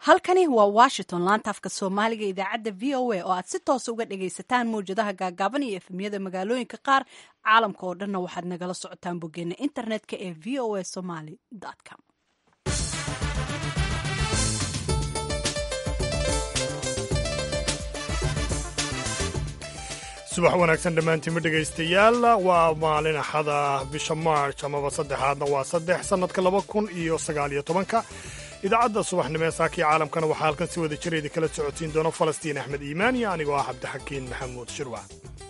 halkani waa washington laanta afka soomaaliga idaacadda v o a oo aad si toosa uga dhagaysataan mawjadaha gaagaaban iyo efemyada magaalooyinka qaar caalamka oo dhanna waxaad nagala socotaan boggeena internetka ee v o a somaly com subax wanaagsan dhammaantiinma dhegaystayaal waa maalin axada bisha march amaba saddexaadna waa saddex sannadka laba kun iyo sagaaliyo tobanka idaacadda subaxnimo ee saakii caalamkana waxaa halkan si wada jir idin kala socotiin doona falastiin axmed iimaan iyo anigoo ah cabdixakiin maxamuud shirwac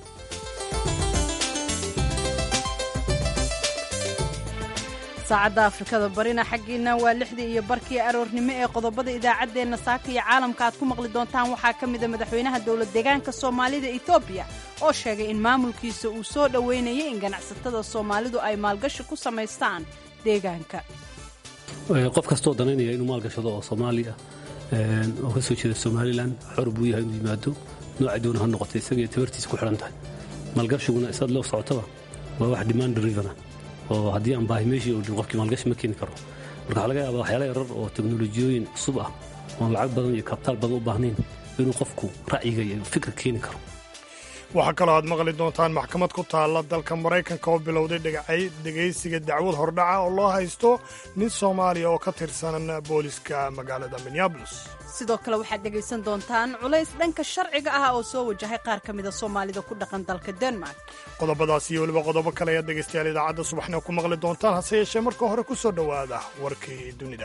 saacadda afrikada barina xaggiina waa lixdii iyo barkii aroornimo ee qodobada idaacaddeenna saaka iyo caalamka aad ku maqli doontaan waxaa ka mida madaxweynaha dowlad deegaanka soomaalida etoobiya oo sheegay in maamulkiisa uu soo dhoweynayay in ganacsatada soomaalidu ay maalgashi ku samaystaan deegaanka qof kastoo danaynaya inuu maalgashado oo soomaali ah oo ka soo jeeda somalilan xor buu yahay inuu yimaado noocay doona ha noqotay isagaiyo tabartiisa ku xidhan tahay maalgashiguna isaad loo socotaba waa wax demand drivena oo haddii aan baahi meeshii oo dhin qofkii maalgashi ma keeni karo marka waxaa laga yaabaa waxyaala yarar oo teknolojiyooyin cusub ah oon lacag badan iyo kabtaal badan u baahnayn inuu qofku ra'yiga iyo fikir keeni karo waxaa kaloo aad maqli doontaan maxkamad ku taalla dalka maraykanka oo bilowday dhegaysiga dacwad hordhaca oo loo haysto nin soomaaliya oo ka tirsan booliska magaalada minneabolis sidoo kale waxaad dhegaysan doontaan culays dhanka sharciga ah oo soo wajahay qaar ka mida soomaalida ku dhaqan dalka denmark qodobadaas iyo weliba qodobo kale ayaad dhegaystayaal idaacadda subaxnimo ku maqli doontaan hase yeeshee marka hore ku soo dhowaada warkii dunida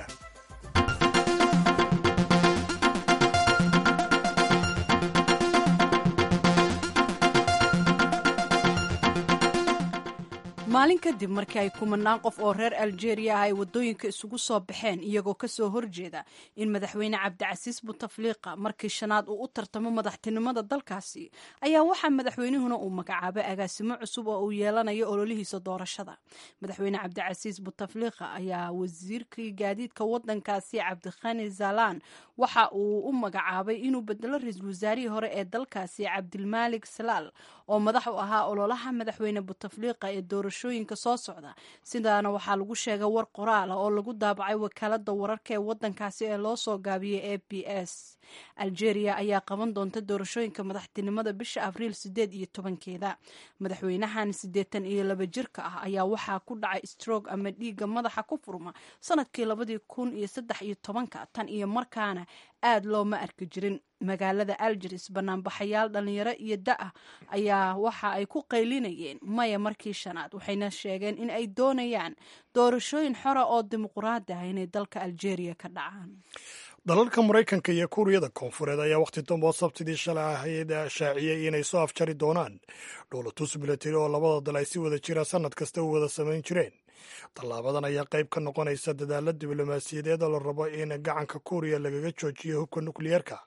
maalin kadib markii ay kumanaan qof oo reer aljeeriya ah ay waddooyinka isugu soo baxeen iyagoo ka soo horjeeda in madaxweyne cabdicasiis butafliiqa markii shanaad uu u tartamo madaxtinimada dalkaasi ayaa waxaa madaxweynihuna uu magacaabay agaasimo cusub oo uu yeelanayo ololihiisa doorashada madaxweyne cabdicasiis butafliiqa ayaa wasiirkii gaadiidka waddankaasi cabdikhani zalaan waxa uu u magacaabay inuu bedelo ra-iisul wasaarihii hore ee dalkaasi cabdilmaalik salaal oo madax u ahaa ololaha madaxweyne butafliiqa ee doorashooyinka soo socda sidaana waxaa lagu sheegay war qoraal ah oo lagu daabacay wakaalada wararka ee wadankaasi ee loo soo gaabiyey a b s algeria ayaa qaban doonta doorashooyinka madaxtinimada bisha abriil sideed iyo tobankeeda madaxweynahan siddeetan iyo laba jirka ah ayaa waxaa ku dhacay strog ama dhiigga madaxa ku furma sanadkii labadii kun iyo saddex iyo tobanka tan iyo markaana aad looma arki jirin magaalada algeris banaanbaxayaal dhalinyaro iyo da-ah ayaa waxa ay ku qaylinayeen maya markii shanaad waxayna sheegeen in ay doonayaan doorashooyin xora oo dimuquraadi ah inay dalka algeria ka dhacaan dalalka maraykanka iyo kuuriyada koonfureed ayaa wakhti dambe oo sabtidii shalay ahayd shaaciyey inay soo afjari doonaan dhowlatus milatari oo labada dal ay si wada jira sannad kasta u wada samayn jireen tallaabadan ayaa qayb ka noqonaysa dadaalla diblomaasiyadeed oo la rabo in gacanka kuuriya lagaga joojiyo hubka nukliyeerka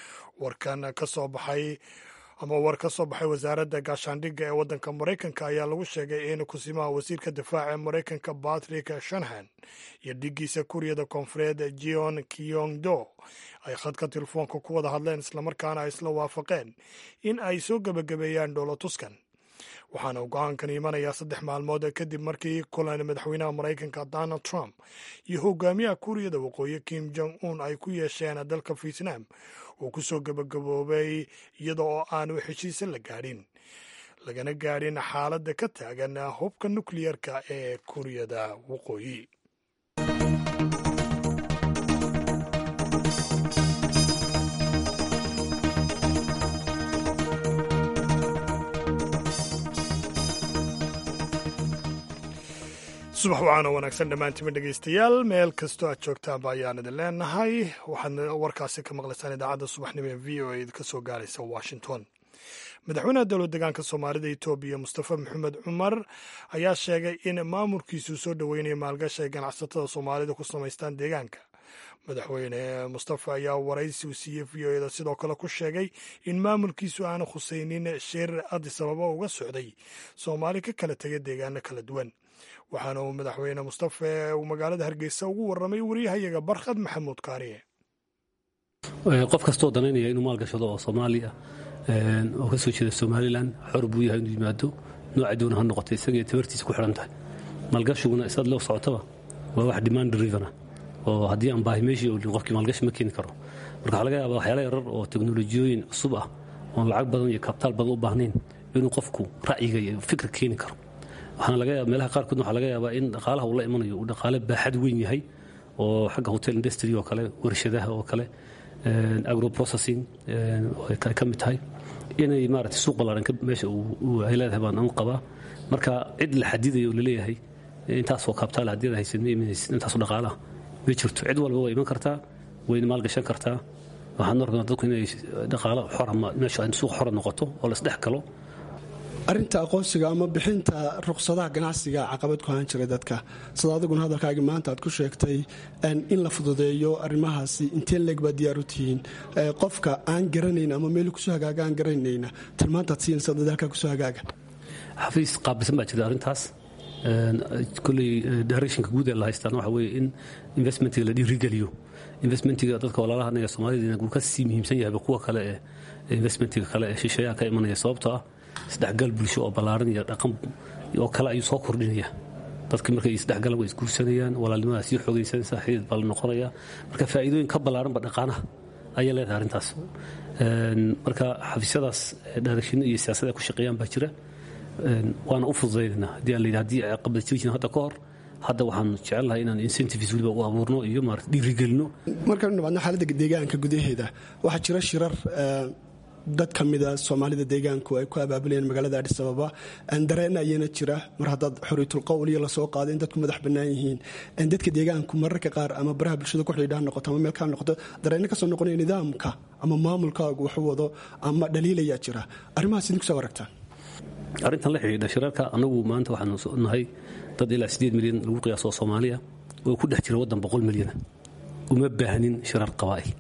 warkan ka soo baxay ama war ka soo baxay wasaaradda gaashaandhigga ee waddanka maraykanka ayaa lagu sheegay in kusimaha wasiirka difaaca ee maraykanka batrick shanhan iyo dhiggiisa kuuriyada koonfureed jeon kyong do ay khadka telefoonka ku wada hadleen islamarkaana ay isla waafaqeen in ay soo gebagabeeyaan dhowlatuskan waxaana go-aankan imanayaa saddex maalmood kadib markii kulan madaxweynaha maraykanka donald trump iyo hogaamiyaha kuuriyada waqooyi kim jong un ay ku yeesheen dalka vietnam uu ku soo gebagaboobay iyada oo aanu heshiise la gaadhin lagana gaadhin xaaladda ka taagan hubka nukliyerka ee kuuriyada waqooyi subax wacaanoo wanaagsan dhammaantima dhegaystayaal meel kastoo aad joogtaanba ayaan idin leenahay waxaad warkaasi ka maqlaysaan idaacadda subaxnimo ee v o a ka soo gaaraysa washington madaxweynaha dowlad deegaanka soomaalida etoobiya mustafa maxamed cumar ayaa sheegay in maamulkiisuu soo dhoweynaya maalgashi ay ganacsatada soomaalida ku samaystaan deegaanka madaxweyne mustafa ayaa waraysi u siiyey v o eda sidoo kale ku sheegay in maamulkiisu aanu khusaynin shir addis ababa uga socday soomaali ka kala tegay deegaano kala duwan waxaana uu madaxweyne mustafe uu magaalada hargeysa ugu warramay waryahayaga barkhad maxamuud kaariye qof kastoo danaynaya inuu maalgashado oo soomaali ah oo ka soo jeeda somalilan xor buu yahay inuu yimaado noocay doona ha noqotay isagaiyo tabartiisa ku xidhan tahay maalgashiguna isaad loo socotaba waa wax demand drivena oo haddii aan baahi meeshii oolin qofkii maalgashi ma keeni karo marka waxaa laga yaabaa waxyaala yarar oo teknolojiyooyin cusub ah oon lacag badan iyo kabtaal badan u baahnayn inuu qofku ra'yiga iyo fikir keeni karo waxaana laga yaaba meelaha qaarkood waxaa laga yaabaa in dhaqaalaha uu la imanayo uu dhaqaale baaxad weyn yahay oo xagga hotel industry oo kale warshadaha oo kale agro processing ay ka mid tahay inay maaragtay suuq ballaaran meesha ay leedahay baan anu qabaa marka cid la xadidayo oo laleeyahay intaasoo kabtaal haddii aad haysid ma imanaysid intaasoo dhaqaalaha ma jirto cid walba waa iman kartaa wayna maalgashan kartaa waxaan arkaa dadku inay dhaqaalo xora meesha suuq xora noqoto oo la isdhex galo arinta aqoonsiga ama bixinta ruqsadaha ganacsiga caqabad ku ahaan jiray dadka sida adiguna hadalkaagii maanta aad ku sheegtay in la fududeeyo arrimahaasi inteen leeg baa diyaar u tihiin qofka aan garanayn ama meel kusoo hagaaga aan garanayna tilmaantaad siinaysa dadaalka kusoo hagaaga xafiis qaabilsan baa jirta arrintaas koley directionka guud ee la haystaan waxa weeye in investmentiga la dhiirigeliyo investmentiga dadka walaalaha anaga soomaalida uu ka sii muhiimsan yahay kuwa kale ee investmentiga kale ee shisheeyaha ka imanaya sababtoo ah isdhexgal bulsho oo ballaaran iyo dhaqan oo kale ayuu soo kordhinaya dadki markay isdhexgalan way isguursanayaan walaalnimadaa sii xoogaysanaysa xidid baa la noqonaya marka faa'iidooyin ka ballaaranba dhaqaanaha ayay leedahay arrintaas marka xafiisyadaas dhaarashinno iyo siyaasada ku shaqeeyaan baa jira waana u fududaynanaa haddii aan layidhi haddii caqabad jiri jirin hadda ka hor hadda waxaan jecelnahay inaan incentives weliba u abuurno iyo maarata dhiirigelino markaan dhabaadno xaaladda deegaanka gudaheeda waxaa jira shirar dad ka mida soomaalida deegaanku ay ku abaabulayeen magaalada adhis ababa dareen ayana jira mar haddaad xoriitul qowliyo lasoo qaado in dadku madax bannaan yihiin dadka deegaanku mararka qaar ama baraha bulshada ku xidhiidha noqoto ama meel kaa noqoto dareenno kasoo noqonaya nidaamka ama maamulkaagu waxu wado ama dhaliilayaa jira arrimahaas idinku soo aragtaa arrintan la xidhiidha shirarka annagu maanta waxaanu nahay dad ilaa sideed milyan lagu qiyaaso soomaaliya oo ku dhex jira waddan boqol milyana uma baahnin shirar qabaa'il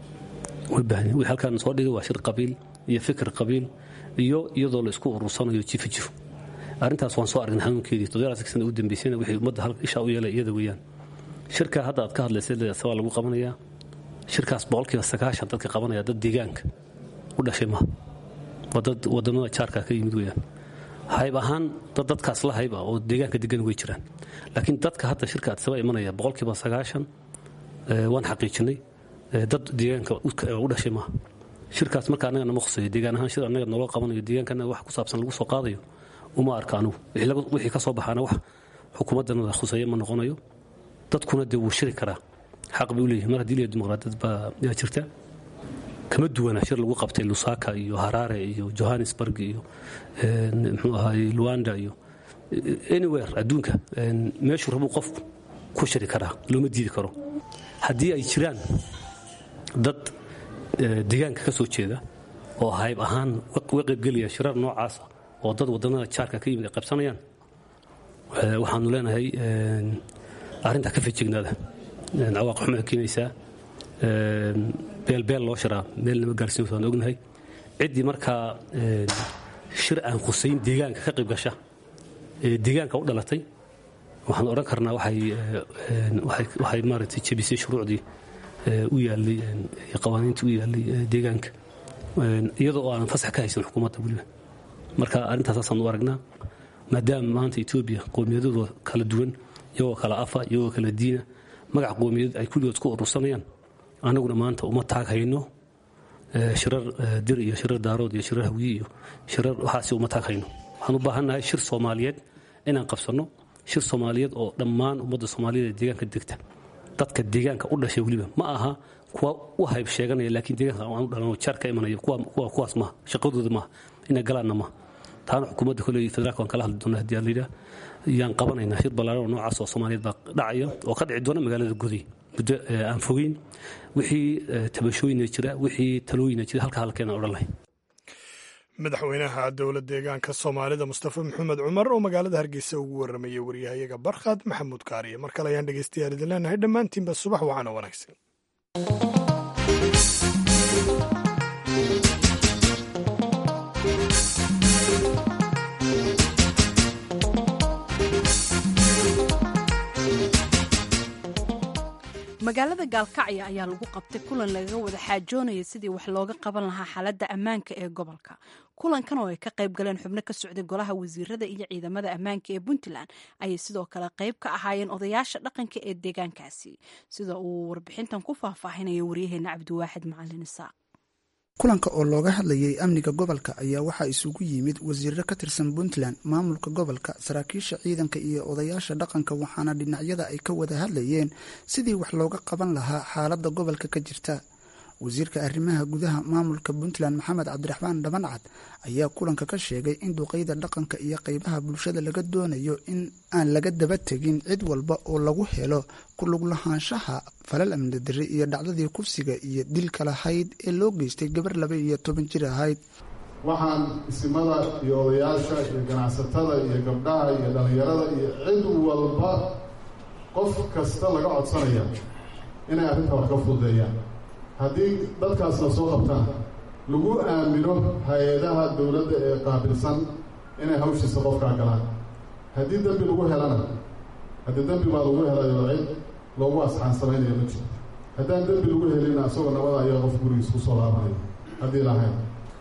uma baahnin wixii halkaan soo dhigay waa shir qabiil iyo fikir qabiil iyo iyadoo la isku urursanayo jifa jiro arrintaas waan soo aragnay xanuunkeedii toddobaadka sana u dambeysayna wixii ummadda ishaa u yeelay iyada weeyaan shirka hadda aad ka hadlaysay sabaa lagu qabanayaa shirkaas boqolkiiba sagaashan dadka qabanaya dad deegaanka u dhashay maha waa dad wadamada jaarka ka yimid weeyaan hayb ahaan dad dadkaas la hayb ah oo deegaanka degan way jiraan laakiin dadka hadda shirka adsaba imanaya boqolkiiba sagaashan waan xaqiijinay dad deegaanka u dhashay maaha shirkaas marka annaga nama khuseeyo deegaan ahaan shir annaga naloo qabanayo deegaanka annaga wax ku saabsan lagu soo qaadayo uma arka anugu wixii ka soo baxaana wax xukuumaddanada khuseeya ma noqonayo dadkuna dee wuu shiri karaa xaq bay u leeyihin mar haddii leeya dimuqraadiyad baa yaa jirta kama duwana shir lagu qabtay lusaka iyo harare iyo johannesburg iyo mxuu ahaay luanda iyo anywhere adduunka meeshuu rabuu qofku ku shiri karaa looma diidi karo haddii ay jiraan dad deegaanka ka soo jeeda oo hayb ahaan uga qaybgelaya shirar noocaasa oo dad wadannada jaarka ka yimid ay qaybsanayaan waxaanu leenahay arrintaa ka fejignaada cawaaq xumay keenaysaa beelbeel loo shiraa meel nama gaarsiin waan ognahay ciddii markaa shir aan khusayn deegaanka ka qayb gasha ee deegaanka u dhalatay waxaan odhan karnaa waxay maaragtay jebisay shuruucdii u yaallay iyo qawaaniintii u yaallay deegaanka iyadoo oo aanan fasax ka haysan xukuumadda weliba marka arrintaasaasan u aragnaa maadaama maanta etoobiya qowmiyadooda kala duwan iyagoo kala afa iyagoo kala diina magac qowmiyadeed ay kulligood isku urursanayaan anaguna maanta uma taag hayno shirar dir iyo shirar daarood iyo shirar hawiye iyo shirar waxaasi uma taag hayno waxaan u baahannahay shir soomaaliyeed inaan qabsanno shir soomaaliyeed oo dhammaan ummadda soomaaliyeed ee deegaanka degta dadka deegaanka u dhashay weliba ma aha kuwa u hayb sheeganaya laakiin deegaanka aan u dhalanoo jaar ka imanaya kuwaas maaha shaqadooda maaha inay galaanna maaha taana xukuumadda koley federaalka waan kala hadli doona haddii aan la yidhaah yaan qabanaynaa shir ballaaran oo noocaas oo soomaaliyeed baa dhacaya oo ka dhici doona magaalada goday muddo aan fogeyn wixii tabashooyina jira wixii talooyina jira halka halkeena odhan lahay madaxweynaha dowlad deegaanka soomaalida mustafa maxamed cumar oo magaalada hargeysa ugu waramayay waryahayaga barkhad maxamuud kaariye mar kale ayaan dhegeystayaal idin leenahay dhammaantiinba subax waxaana wanaagsan magaalada gaalkacyo ayaa lagu qabtay kulan lagaga wada xaajoonaya sidii wax looga qaban lahaa xaaladda ammaanka ee gobolka kulankan oo ay ka qayb galeen xubno ka socday golaha wasiirada iyo ciidamada ammaanka ee puntland ayay sidoo kale qayb ka ahaayeen odayaasha dhaqanka ee deegaankaasi sida uu warbixintan ku faahfaahinayo waryaheena cabdiwaaxid macalin isaaq kulanka oo looga hadlayay amniga gobolka ayaa waxaa isugu yimid wasiiro ka tirsan puntland maamulka gobolka saraakiisha ciidanka iyo odayaasha dhaqanka waxaana dhinacyada ay ka wada hadlayeen sidii wax looga qaban lahaa xaaladda gobolka ka jirta wasiirka arrimaha gudaha maamulka puntland maxamed cabdiraxmaan dhabancad ayaa kulanka ka sheegay in duqeyda dhaqanka iyo qeybaha bulshada laga doonayo in aan laga daba tegin cid walba oo lagu helo kulug lahaanshaha falal amni darri iyo dhacdadii kufsiga iyo dilka lahayd ee loo geystay gabar laba iyo toban jir ahayd waxaan isimada iyo odayaasha iyo ganacsatada iyo gabdhaha iyo dhallinyarada iyo cid walba qof kasta laga codsanaya inay arrinta wax ka fududeeyaan haddii dadkaas la soo qabtaan lagu aamino hay-adaha dowladda ee qaabilsan inay hawshiisa qofkaa galaan haddii dembi lagu helana haddii dembi baa lagu helayo cid loogu asxaan samaynayo ma jiro haddaan dembi lagu helina isagoo nabada ayaa qof gurigiis ku soo laabanayo haddii lahayn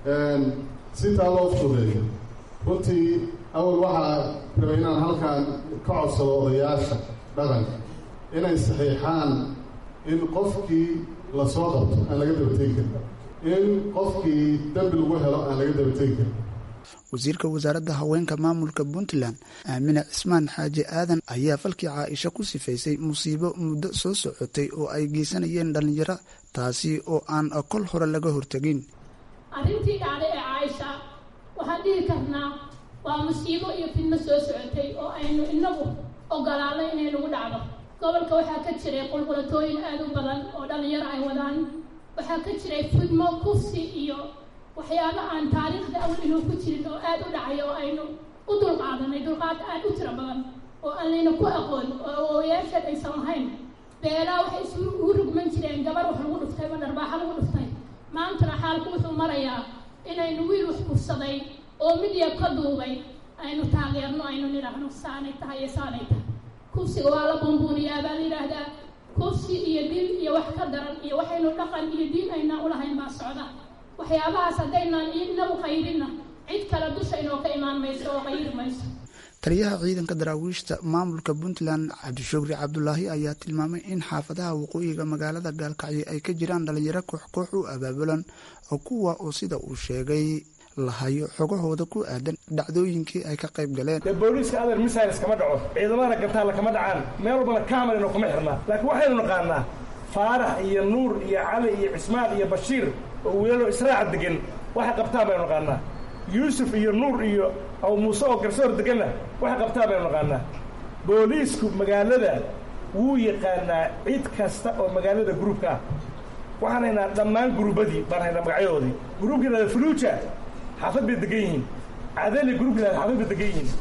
si taa loo fudeeyo runtii awal waxaa rabay inaan halkan ka codsado odayaasha dhaqanka inay saxiixaan in qofkii lasoo qabto aan laga dabategi karin in qofkii dembi lagu helo aan laga dabategi karin wasiirka wasaaradda haweenka maamulka puntland aamine cismaan xaaji aadan ayaa falkii caaisha ku sifaysay musiibo muddo soo socotay oo ay geysanayeen dhallinyaro taasi oo aan kol hore laga hortegin arrintii dhacday ee caaisha waxaan dhihi karnaa waa musiibo iyo fidno soo socotay oo aynu inagu ogolaanay inay nagu dhacdo gobolka waxaa ka jiray qulqulatooyin aada u badan oo dhallinyaro ay wadaan waxaa ka jiray fidmo kufsi iyo waxyaaba aan taariikhda awal inuu ku jirin oo aada u dhacay oo aynu u dulqaadanay dulqaad aada u tiro badan oo aan layna ku aqoon oo oyaasheed aysan lahayn beelaa waxay isugu rugman jireen gabar wax lagu dhuftay ama dharbaaxa lagu dhuftay maantana xaalku wuxuu marayaa inaynu wiil wax kufsaday oo midya ka duubay aynu taageerno aynu nidhaahno saanay tahay iyo saanay tahay kufsiga waa la bumbuuniyaa baa la yidhaahdaa kufsi iyo dil iyo wax ka daran iyo waxaynu dhaqan iyo diin aynaan ulahayn baa socda waxyaabahaas haddaynaan inagu qayrinna cid kale dusha inoo ka imaan mayso oo qayri mayso taliyaha ciidanka daraawiishta maamulka puntland cabdishukri cabdulaahi ayaa tilmaamay in xaafadaha waqooyiga magaalada gaalkacyo ay ka jiraan dhalinyaro koox koox u abaabulan oo kuwa oo sida uu sheegay lahayo xogahooda ku aadan dhacdooyinkii ay ka qayb galeen dee booliiska adeer missiles kama dhaco ciidamada gantaalla kama dhacaan meel walbana kamarino kuma xirnaa laakiin waxaynu naqaanaa faarax iyo nuur iyo cali iyo cismaan iyo bashiir oo wiilalo israaca degan waxay qabtaan baynu naqaanaa yuusuf iyo nuur iyo aw muuse oo garsoor deganna waxay qabtaan baynu naqaanaa booliisku magaalada wuu yaqaanaa cid kasta oo magaalada gruubka ah waxaan haynaa dhammaan gruubadii baan haynaa magacyadoodii gruubkii lahada fuluuja xaafad bay degan yihiin cadali gruubkii lahada xaafad bay degan yihiin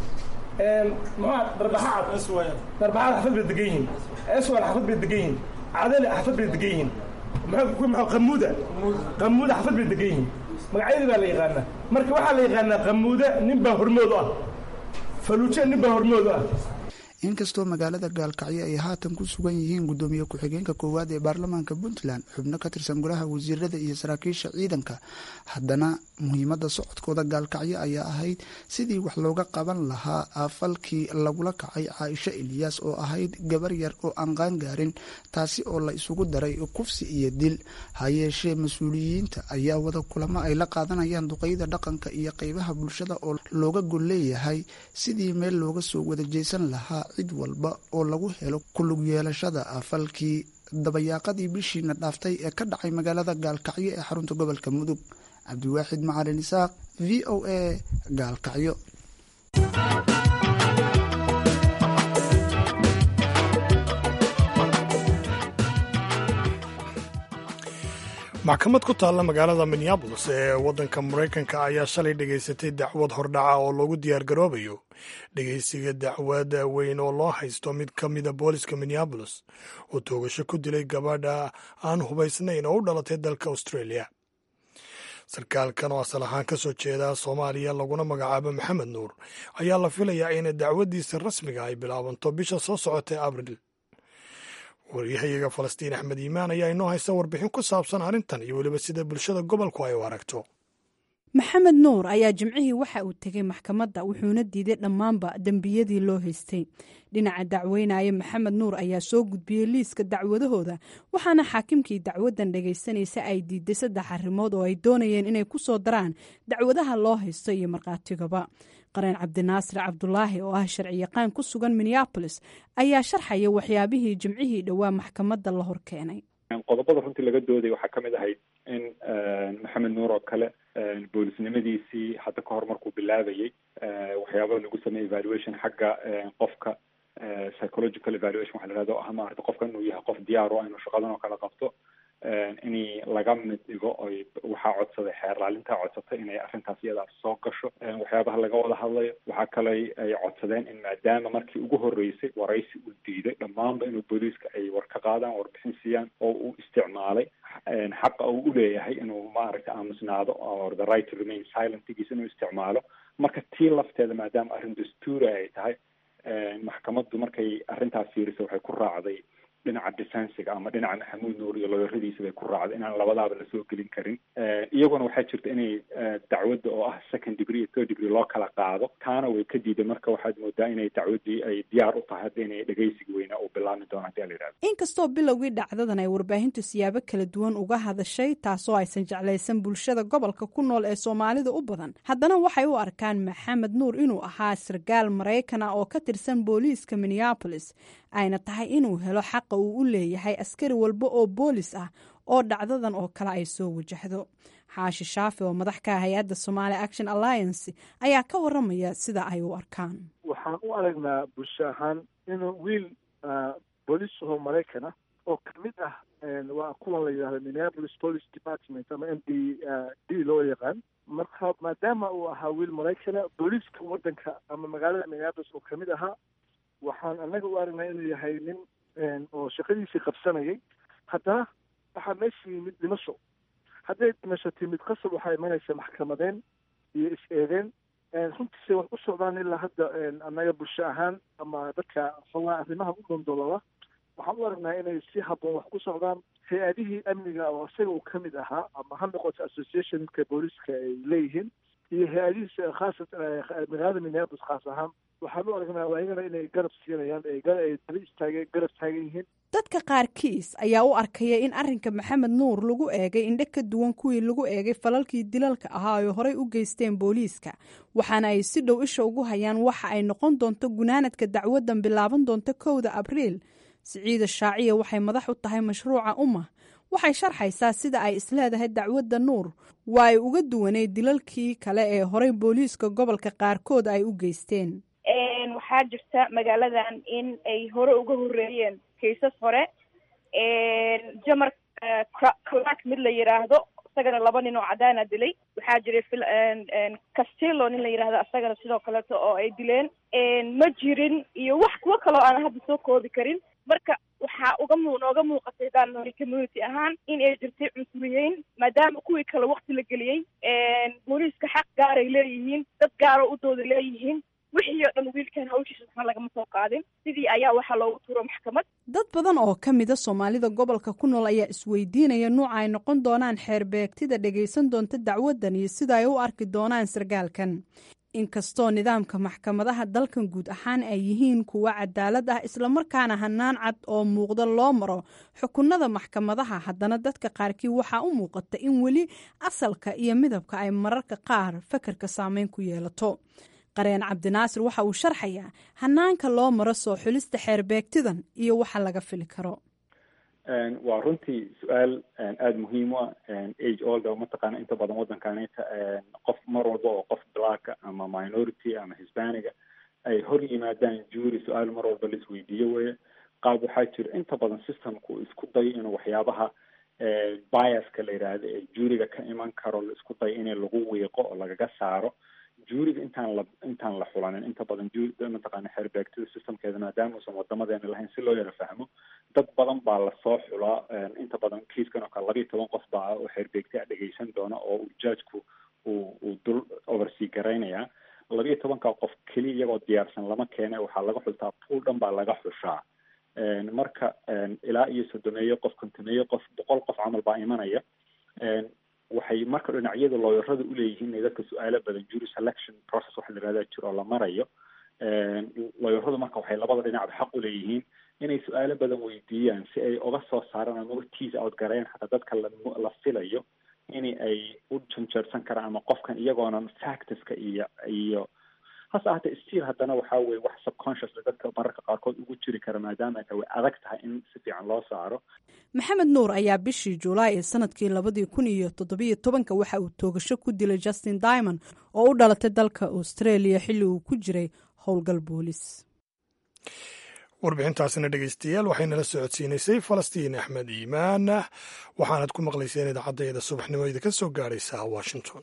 muxua darbaxacad darbaxacad xaafad bay degan yihiin eswal xaafad bay degan yihiin cadali xaafad bay degan yihiin muxuu muxuu qamuuda qamuuda xaafad bay degan yihiin magacyadii baa la yaqaanaa marka waxaa la yaqaanaa qamuuda nin baa hormood u ah faluuja nin baa hormood u ah inkastoo magaalada gaalkacyo ay haatan ku sugan yihiin guddoomiye ku-xigeenka koowaad ee baarlamaanka puntland xubno ka tirsan golaha wasiirada iyo saraakiisha ciidanka haddana muhiimadda socodkooda gaalkacyo ayaa ahayd sidii wax looga qaban lahaa falkii lagula kacay caaisho eliyaas oo ahayd gabar yar oo aan qaangaarin taasi oo la isugu daray kufsi iyo dil hayeeshee mas-uuliyiinta ayaa wada kulamo ay la qaadanayaan duqeyda dhaqanka iyo qeybaha bulshada oo looga gol leeyahay sidii meel looga soo wada jeysan lahaa cid walba oo lagu helo kulug yeelashada falkii dabayaaqadii bishiina dhaaftay ee ka dhacay magaalada gaalkacyo ee xarunta gobolka mudug cabdiwaaxid macalin isaaq v o a gaalkacyo maxkamad ku taalla magaalada minneabolis ee waddanka maraykanka ayaa shalay dhegaysatay dacwad hordhaca oo loogu diyaargaroobayo dhegaysiga dacwad weyn oo loo haysto mid ka mida booliska minneabolis oo toogasho ku dilay gabadha aan hubaysnayn oo u dhalatay dalka australia sarkaalkan oo asal ahaan ka soo jeeda soomaaliya laguna magacaabo maxamed nuur ayaa la filayaa in dacwaddiisa rasmiga ay bilaabanto bisha soo socotay abril waryahayaga falastiin axmed iimaan ayaa inoo haysta warbixin ku saabsan arrintan iyo weliba sida bulshada gobolku ay u aragto maxamed nuur ayaa jimcihii waxa uu tegay maxkamadda wuxuuna diiday dhammaanba dembiyadii loo haystay dhinaca dacweynaya maxamed nuur ayaa soo gudbiyey liiska dacwadahooda waxaana xaakimkii dacwadan dhagaysanaysa ay diiday saddex arrimood oo ay doonayeen inay ku soo daraan dacwadaha loo haysto iyo markhaatigaba qareen cabdinaasir cabdulaahi oo ah sharci yaqaan ku sugan minneabolis ayaa sharxaya waxyaabihii jimcihii dhowaa maxkamadda la hor keenay qodobada runtii laga dooday waxaa kamid ahayd in maxamed nuur oo kale boolisnimadiisii hadda ka hor markuu bilaabayay waxyaabaa lagu sameeyey evaluation xagga qofka psychological evaluation waxa la yihahdo o ah maarata qofka inuu yahay qof diyaar o inuu shaqadan oo kale qabto in laga mid dhigo oy waxaa codsaday xeer laalintaa codsatay inay arrintaas iyadaas soo gasho waxyaabaha laga wada hadlayo waxaa kale ay codsadeen in maadaama markii ugu horreysay waraysi uu diiday dhammaanba inuu booliiska ay war ka qaadaan warbixin siiyaan oo uu isticmaalay xaqa uu uleeyahay inuu maaragta aamusnaado or the right to remain silentigiisa inuu isticmaalo marka tii lafteeda maadaama arrin dastuuri ay tahay maxkamaddu markay arrintaas fiirisay waxay ku raacday dhinaca defensiga ama dhinaca maxamuud nuur iyo looyaradiisa bay ku raacday inaan labadaaba lasoo gelin karin iyaguna waxaa jirta inay dacwadda oo ah second degree iyo third degree loo kala qaado taana way ka diiday marka waxaad moodaa inay dacwaddii ay diyaar u tahay hadda inay dhegaysiga weynaa uu bilaabmi doono hadii ala yidhahdo inkastoo bilowgii dhacdadan ay warbaahintu siyaabo kala duwan uga hadashay taasoo aysan jeclaysan bulshada gobolka ku nool ee soomaalida u badan haddana waxay u arkaan maxamed nuur inuu ahaa sarkaal maraykana oo ka tirsan booliiska minneabolis ayna tahay inuu helo xaqa uu u leeyahay askari walba oo boolis ah oo dhacdadan oo kale ay soo wajahdo xaashi shaafi oo madax ka ah hay-adda somaali action alliance ayaa ka waramaya sida ay u arkaan waxaan u aragnaa bulsho ahaan inuu wiil booliis ahoo maraykan ah oo kamid ah waa kuwan la yidhahdo minneapolis police department ama m d d loo yaqaan marka maadaama uu ahaa wiil maraykana booliiska waddanka ama magaalada minneapolis oo kamid ahaa waxaan annaga u aragnaa inuu yahay nin oo shaqadiisii qabsanayay haddana waxaa meesha yimid dhimasho hadday dhimasho timid qasab waxaa imanaysa maxkamadeen iyo is-eedeen runtiise wax u socdaan ilaa hadda annaga bulsho ahaan ama dadka xogaa arrimaha u dondolola waxaan u aragnaa inay si habboon wax ku socdaan hay-adihii amniga oo isaga uu ka mid ahaa ama ha noqoto associationka booliiska ay leeyihiin iyo hay-adihiisa khaasat magaalada minneapolis khaas ahaan waxaan u aragnaa ayagana inay garab siinayaan ay daba istaageen garab taagan yihiin dadka qaarkiis ayaa u arkaya in arrinka maxamed nuur lagu eegay indho ka duwan kuwii lagu eegay falalkii dilalka ahaa ay horey u geysteen booliiska waxaana ay si dhow isha ugu hayaan waxa ay noqon doonto gunaanadka dacwadan bilaaban doonto kowda abriil siciida shaaciya waxay madax u tahay mashruuca umma waxay sharxaysaa sida ay isleedahay dacwadda nuur waa ay uga duwaneyd dilalkii kale ee horey booliiska gobolka qaarkood ay u geysteen waxaa jirta magaaladan in ay hore uga horeeyeen kaysas hore jamar clark mid la yiraahdo isagana laba nin oo cadaana dilay waxaa jiray castillo nin la yirahdo isagana sidoo kaleeto oo ay dileen ma jirin iyo wax kuwo kaloo aan hadda soo koobi karin marka waxaa uga mu nooga muuqatay daanori community ahaan in ay jirtay cunsuriyeyn maadaama kuwii kale wakti la geliyey booliiska xaq gaaray leeyihiin dad gaaro u dooda leeyihiin wixii oo dhan wiilkan hawshiisa waxna lagama soo qaadin sidii ayaa waxaa loogu turo maxkamad dad badan oo ka mida soomaalida gobolka ku nool ayaa isweydiinaya nuuca ay noqon doonaan xeerbeegtida dhagaysan doonta dacwadan iyo sida ay u arki doonaan sarkaalkan inkastoo nidaamka maxkamadaha dalkan guud ahaan ay yihiin kuwa cadaalad ah islamarkaana hanaan cad oo muuqda loo maro xukunada maxkamadaha haddana dadka qaarkii waxaa u muuqata in weli asalka iyo midabka ay mararka qaar fakarka saameyn ku yeelato qareen cabdinaasir waxa uu sharxayaa hanaanka loo maro soo xulista xeerbeegtidan iyo waxa laga fili karo waa runtii su-aal aada muhiim u ah age olda mataqaana inta badan waddankanita qof mar walba oo qof blacka ama minority ama hispaniga ay hor yimaadaan juuri su-aal mar walba la isweydiiyo weye qaab waxaa jira inta badan systemku isku dayo inuu waxyaabaha biaska la yidhaahdo ee juuriga ka iman karo la isku dayo in lagu wiiqo oo lagaga saaro juuriga intaan la intaan la xulanin inta badan ju mataqaana xeerbeegtida systemkeeda maadaama uusan wadamadeena lahayn si loo yara fahmo dad badan baa lasoo xulaa inta badan kiiskan oo kale labiiyo toban qof baa oo xeerbeegta dhegeysan doona oo uu judgeku uu uu dul oversea garaynayaa labiiyo tobanka qof keliya iyagoo diyaarsan lama keene waxaa laga xultaa pool dhan baa laga xushaa marka ilaa iyo sodomeeyo qof kontomeeyo qof boqol qof camal baa imanaya waxay marka dhinacyada looyarada uleeyihiin inay dadka su-aalo badan jury selection process waxa la yihahda jiro oo la marayo looyaradu marka waxay labada dhinacba xaq uleeyihiin inay su-aalo badan weydiiyaan si ay uga soo saaraan ama uga tease out gareyn xataa dadka la la filayo in ay u janjeersan karaan ama qofkan iyagoonan factuska iyo iyo hase ahatee still haddana waxaa weye wax subconsciously dadka mararka qaarkood ugu jiri kara maadaama ay way adag tahay in si fiican loo saaro maxamed nuur ayaa bishii julaay ee sanadkii labadii kun iyo toddobiyo tobanka waxa uu toogasho ku dilay justin diamond oo u dhalatay dalka australia xilli uu ku jiray howlgal boolis warbixintaasina dhegeystayaal waxaynala socodsiinaysay falastiin axmed iimaan waxaanad ku maqlayseen idaacaddeeda subaxnimo idinka soo gaadhaysa washington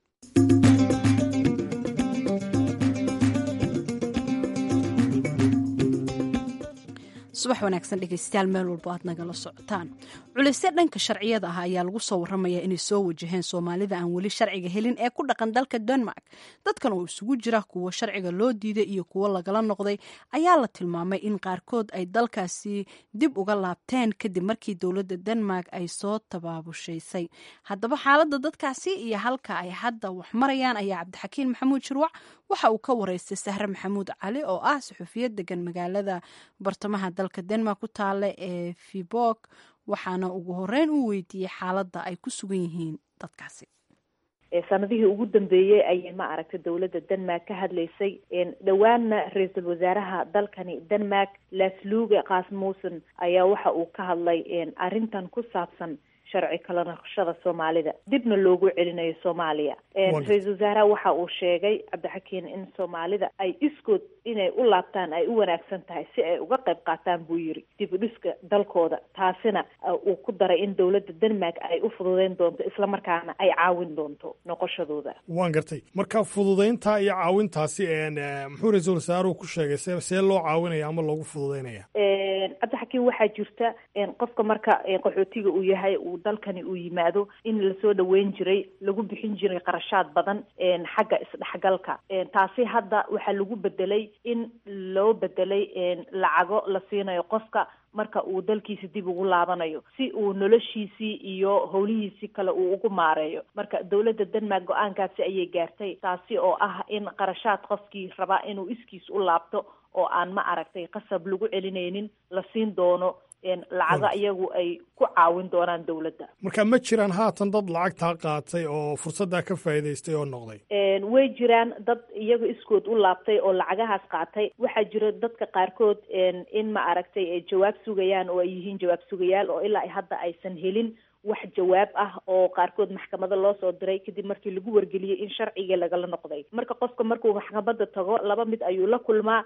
subax wanaagsan dhegeystayaal meel walbo aad nagala socotaan culisyo dhanka sharciyada ah ayaa lagu soo warramaya inay soo wajaheen soomaalida aan weli sharciga helin ee ku dhaqan dalka denmark dadkan oo isugu jira kuwo sharciga loo diiday iyo kuwo lagala noqday ayaa la tilmaamay in qaarkood ay dalkaasi dib uga laabteen kadib markii dowladda denmark ay soo tabaabushaysay haddaba xaaladda dadkaasi iyo halka ay hadda wax marayaan ayaa cabdixakiin maxamuud shirwac waxa uu ka wareystay sahre maxamuud cali oo ah suxufiyad degan magaalada bartamaha dalka denmark ku taale ee fibok waxaana ugu horeyn u weydiiyey xaaladda ay ku sugan yihiin dadkaasi sanadihii ugu dambeeyey ayay ma aragtay dowladda denmark ka hadlaysay dhowaanna ra-iisul wasaaraha dalkani denmark lasluge kasmussen ayaa waxa uu ka hadlay arrintan ku saabsan sharci kala naqshada soomaalida dibna loogu celinayo soomaaliya ra-iisul wasaaraha waxa uu sheegay cabdixakiin in soomaalida ay iskood inay u laabtaan ay u wanaagsan tahay si ay uga qayb qaataan buu yiri dib u dhiska dalkooda taasina uu ku daray in dowladda denmark ay u fududeyn doonto islamarkaana ay caawin doonto noqoshadooda waan gartay marka fududeynta iyo caawintaasi muxuu ra-iisul wasaaruhu ku sheegay se see loo caawinaya ama loogu fududeynaya cabdixakiin waxaa jirta qofka marka qaxootiga uu yahay uu dalkani uu yimaado in lasoo dhaweyn jiray lagu bixin jiray qarashaad badan xagga isdhexgalka taasi hadda waxaa lagu bedelay in loo bedelay lacago la siinayo qofka marka uu dalkiisa dib ugu laabanayo si uu noloshiisii iyo howlihiisii kale uu ugu maareeyo marka dowladda denmark go-aankaasi ayay gaartay taasi oo ah in qarashaad qofkii rabaa inuu iskiis u laabto oo aan ma aragtay qasab lagu celinaynin la siin doono lacago iyagu ay ku caawin doonaan dowladda marka ma jiraan haatan dad lacagtaa qaatay oo fursaddaa ka faa'iidaystay oo noqday way jiraan dad iyaga iskood u laabtay oo lacagahaas qaatay waxaa jira dadka qaarkood in ma aragtay ay jawaab sugayaan oo ay yihiin jawaab sugayaal oo ilaa hadda aysan helin wax jawaab ah oo qaarkood maxkamada loo soo diray kadib markii lagu wargeliyey in sharcigii lagala noqday marka qofka markuu maxkamada tago laba mid ayuu la kulmaa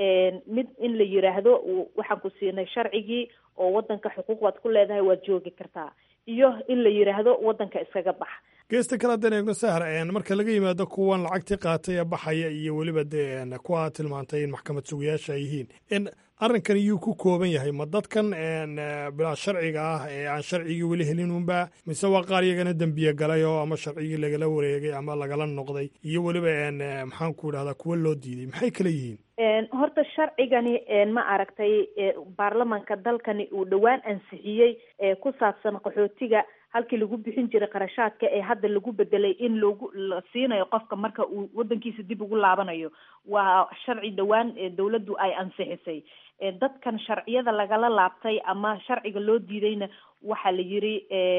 mid in la yiraahdo waxaan ku siinay sharcigii oo wadanka xuquuq waad ku leedahay waad joogi kartaa iyo in la yiraahdo wadanka iskaga bax geesta kale haddaan eegno sahar marka laga yimaado kuwan lacagtii qaatay ee baxaya iyo weliba dee kuwa aad tilmaantay in maxkamad sugayaasha ay yihiin arrinkan iyuu ku kooban yahay ma dadkan bilaa sharciga ah ee aan sharcigii weli helin unba mise waa qaar iyagana dembiye galay oo ama sharcigii lagala wareegay ama lagala noqday iyo weliba maxaan ku idhahdaa kuwa loo diiday maxay kala yihiin horta sharcigani ma aragtay baarlamanka dalkani uu dhowaan ansixiyey ku saabsan qaxootiga halkii lagu bixin jiray qarashaadka ee hadda lagu bedelay in loogu la siinayo qofka marka uu wadankiisa dib ugu laabanayo waa sharci dhowaan dowladdu ay ansixisay dadkan sharciyada lagala laabtay ama sharciga loo diidayna waxaa la yiri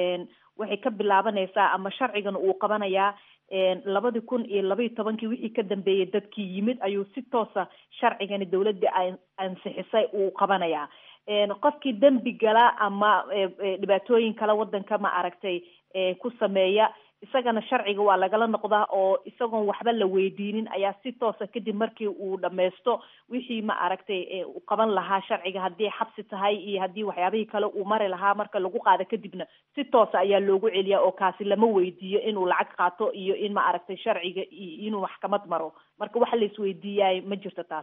waxay ka bilaabanaysaa ama sharcigana uu qabanayaa labadii kun iyo labaiyo tobankii wixii ka dambeeyay dadkii yimid ayuu si toosa sharcigani dowladda ay ansixisay uu qabanayaa qofkii dembi gala ama dhibaatooyin kale wadanka ma aragtay ku sameeya isagana sharciga waa lagala noqdaa oo isagoon waxba la weydiinin ayaa si toosa kadib markii uu dhammaysto wixii ma aragtay u qaban lahaa sharciga haddii xabsi tahay iyo haddii waxyaabihii kale uu mari lahaa marka lagu qaado kadibna si toosa ayaa loogu celiyaa oo kaasi lama weydiiyo inuu lacag qaato iyo in ma aragtay sharciga iyo inuu maxkamad maro marka waxa la isweydiiyaay ma jirto taasi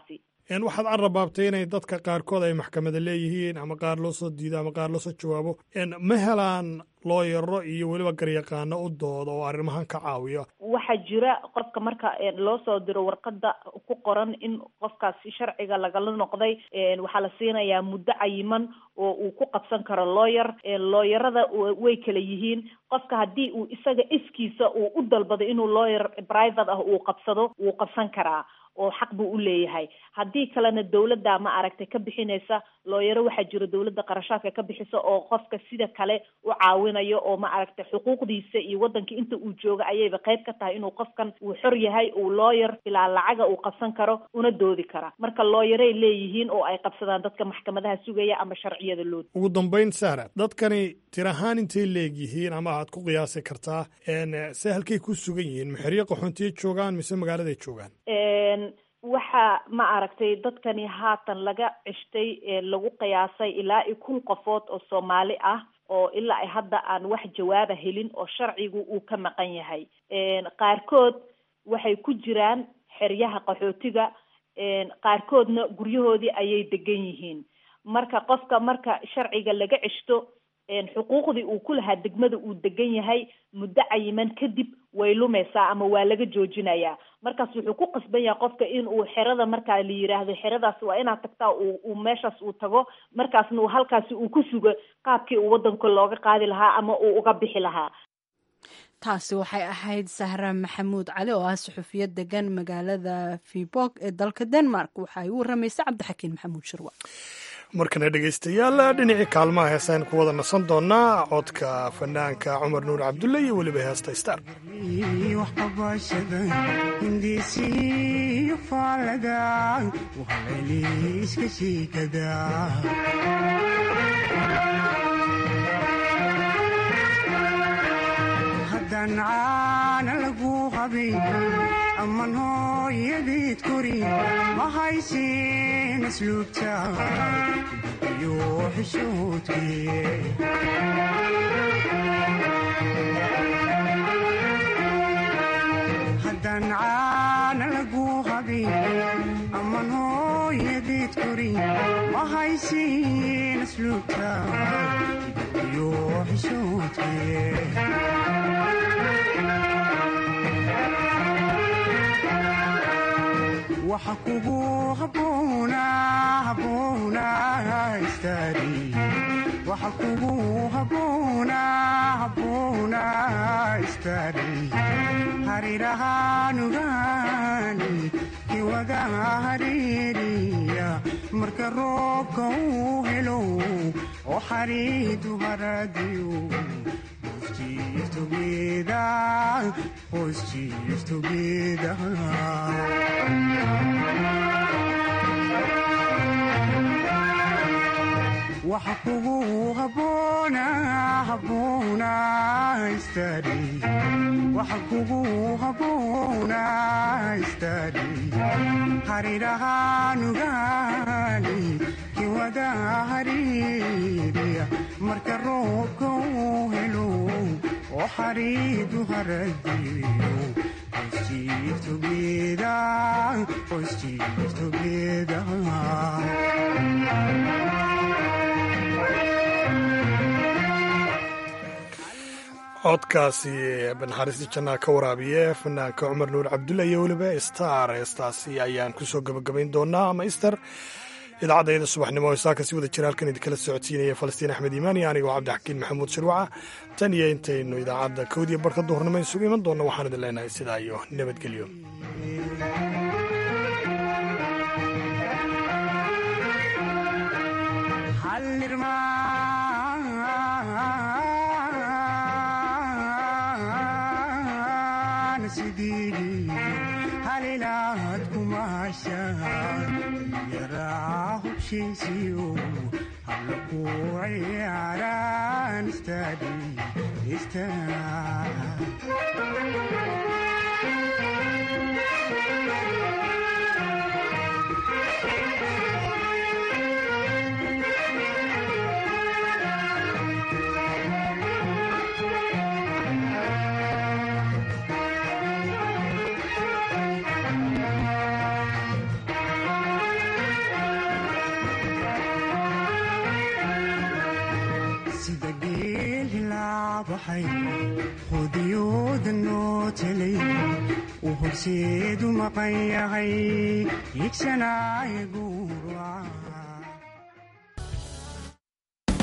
waxaad carrabaabtay inay dadka qaarkood ay maxkamada leeyihiin ama qaar loo soo diido ama qaar loo soo jawaabo ma helaan looyaro iyo weliba garyaqaano u dooda oo arrimahan ka caawiya waxaa jira qofka marka loo soo diro warqada ku qoran in qofkaasi sharciga lagala noqday waxaa la siinayaa muddo cayiman oo uu ku qabsan karo lawyer looyarada way kala yihiin qofka haddii uu isaga iskiisa uu u dalbado inuu lawyer private ah uu qabsado wuu qabsan karaa oo xaq buu u leeyahay haddii kalena dawladda ma aragtay ka bixinaysa looyaro waxaa jira dawladda qarashaadka ka bixisa oo qofka sida kale u caawinayo oo ma aragtay xuquuqdiisa iyo waddanka inta uu jooga ayayba qayb ka tahay inuu qofkan uu xor yahay uu lawyer bilaa lacaga uu qabsan karo una doodi kara marka looyaray leeyihiin oo ay qabsadaan dadka maxkamadaha sugaya ama sharciyada loo ugu dambayn sahra dadkani tir ahaan intay leegyihiin ama aad ku qiyaasi kartaa se halkay ku sugan yihiin maxeryo qaxoontiyay joogaan mise magaaladay joogaan waxaa ma aragtay dadkani haatan laga cishtay lagu qiyaasay ilaa i kun qofood oo soomaali ah oo ilaa ay hadda aan wax jawaaba helin oo sharcigu uu ka maqan yahay qaarkood waxay ku jiraan xeryaha qaxootiga qaarkoodna guryahoodii ayay degan yihiin marka qofka marka sharciga laga cishto xuquuqdii uu ku lahaa degmada uu degan yahay muddo cayiman kadib way lumaysaa ama waa laga joojinayaa markaas wuxuu ku qasban yahay qofka in uu xerada markaa la yiraahdo xeradaas waa inaad tagtaa uu meeshaas uu tago markaasna uu halkaasi uu ku sugo qaabkii uu waddanka looga qaadi lahaa ama uu uga bixi lahaa taasi waxay ahayd sahra maxamuud cali oo ah suxufiyad degan magaalada fibog ee dalka denmark waxa ay u waramaysay cabdixakiin maxamuud shirwa markana dhegaystayaal dhinacii kaalmaha heesaan ku wada nasan doonaa codka fanaanka cumar nuur cabdulle iyo weliba heesta star haddaan caana lagu qabin amman hooyadeed kori ma haysin asluubta iyo xishoodkii haddaan caana lagu qabin amman hooyadeed kori ma haysin asluubta iyo xishoodkii waxa kugu haboonaa istaari harirahaanugaani kiwada hariiriya marka roobka uu helo oo xariidu haradiyo waxa kugu haboonaa istaari harirahaanugaani kiwada hariiriya marka roobka uu helo oo xariidu haradiyo codkaasi banxariista jannaa ka waraabiye fanaanka cumar nuur cabdulla iyo weliba star heestaasi ayaan kusoo gabagabayn doonaa ama ister idaacadayda subaxnimo o isaaka si wada jira halkan idinkala socodsiinaya falastiin axmed iimaan iyo anigoo cabdixakiin maxamuud shirwaca tan iyo intaynu idaacadda kowdiya barka duhurnimo isugu iman doonna waxaan idin leenahay sidaa iyo nabadgelyo halilaad kumaashaan yaraa hubshiisiyo halla ku ciyaaraan istaadi baxay qudiyooda noo telay uu horseedu maqan yahay higsanaayagu